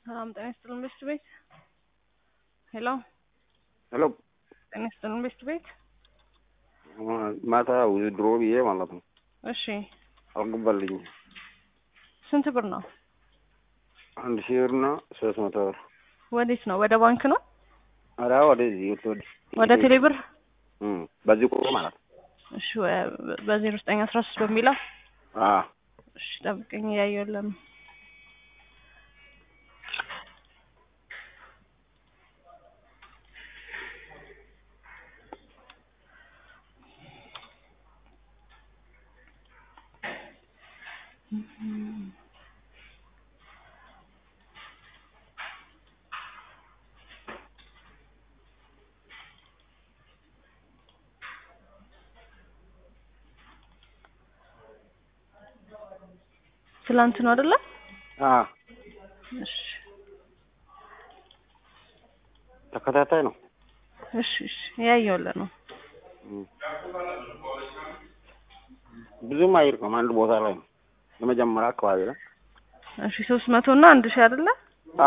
ሰላም ጤና ይስጥልን ቤስት ቤት ሄሎ ሄሎ ጤና ይስጥልን ቤስት ቤት ማታ ድሮ ብዬ ማለት ነው እሺ አልገባልኝ ስንት ብር ነው አንድ ሺህ ብር እና ሶስት መቶ ብር ወዴት ነው ወደ ባንክ ነው ኧረ ወደዚህ ወደ ወደ ቴሌ ብር እም፣ በዚህ ቁጥር ማለት ነው እሺ በዜሮ ዘጠኝ አስራ ሶስት በሚለው አ እሺ ጠብቀኝ እያየሁልህ ነው ትላንት ነው አይደለ? አ እሺ ተከታታይ ነው። እሺ እሺ እያየሁልህ ነው። እም። ብዙም አይርቅም፣ አንድ ቦታ ላይ ነው። የመጀመሪያ አካባቢ ነው። እሺ ሶስት መቶ እና አንድ ሺህ አይደለ? አ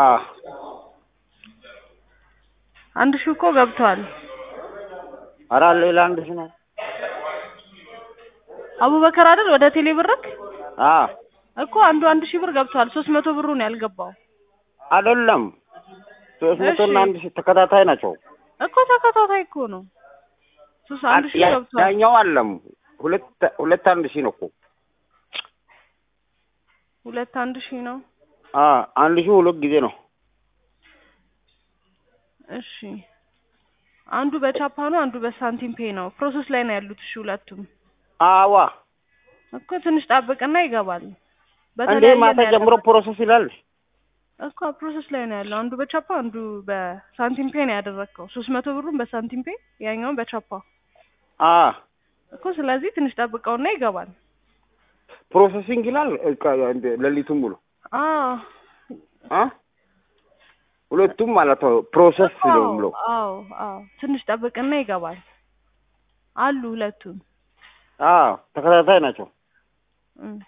አንድ ሺህ እኮ ገብቷል። ኧረ ሌላ አንድ ሺህ ነው። አቡበከር አይደል ወደ ቴሌ ብርክ አ እኮ አንዱ አንድ ሺህ ብር ገብቷል። ሶስት መቶ ብሩ ነው ያልገባው አይደለም ሶስት መቶ እና እሺ። አንድ ሺህ ተከታታይ ናቸው። እኮ ተከታታይ እኮ ነው። ሶስት አንድ ሺህ ያ- ገብቷል። ያኛው አለም ሁለት ሁለት አንድ ሺህ ነው እኮ ሁለት አንድ ሺህ ነው። አ አንድ ሺህ ሁለት ጊዜ ነው። እሺ አንዱ በቻፓ ነው፣ አንዱ በሳንቲም ፔ ነው። ፕሮሰስ ላይ ነው ያሉት። እሺ ሁለቱም አዋ እኮ ትንሽ ጠብቅና ይገባል። እንዴ በተለያየ ማታ ነው ጀምሮ ያደረገው። ፕሮሰስ ይላል። እኮ ፕሮሰስ ላይ ነው ያለው። አንዱ በቻፓ አንዱ በሳንቲም ፔ ነው ያደረግከው። ሶስት መቶ ብሩን በሳንቲም ፔ ያኛውን በቻፓ አ እኮ ስለዚህ ትንሽ ጠብቀውና ይገባል። ፕሮሰሲንግ ይላል እቃ እንደ ሌሊቱን ሙሉ አዎ አ ሁለቱም ማለት ነው ፕሮሰስ ነው ብሎ አዎ አዎ ትንሽ ጠብቅና ይገባል አሉ ሁለቱም አ ተከታታይ ናቸው። እም።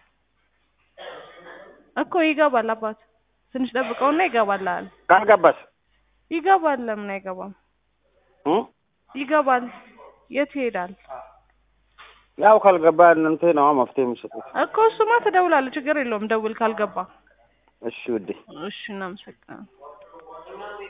እኮ ይገባል አባት ትንሽ ጠብቀውና ይገባል አለ ካልገባስ ይገባል ለምን አይገባም እ ይገባል የት ይሄዳል ያው ካልገባ እናንተ ነው መፍትሄ የምትሰጡት። እኮ እሱማ ትደውላለህ ችግር የለውም ደውል ካልገባ እሺ ውዴ እሺ እናመሰግናለን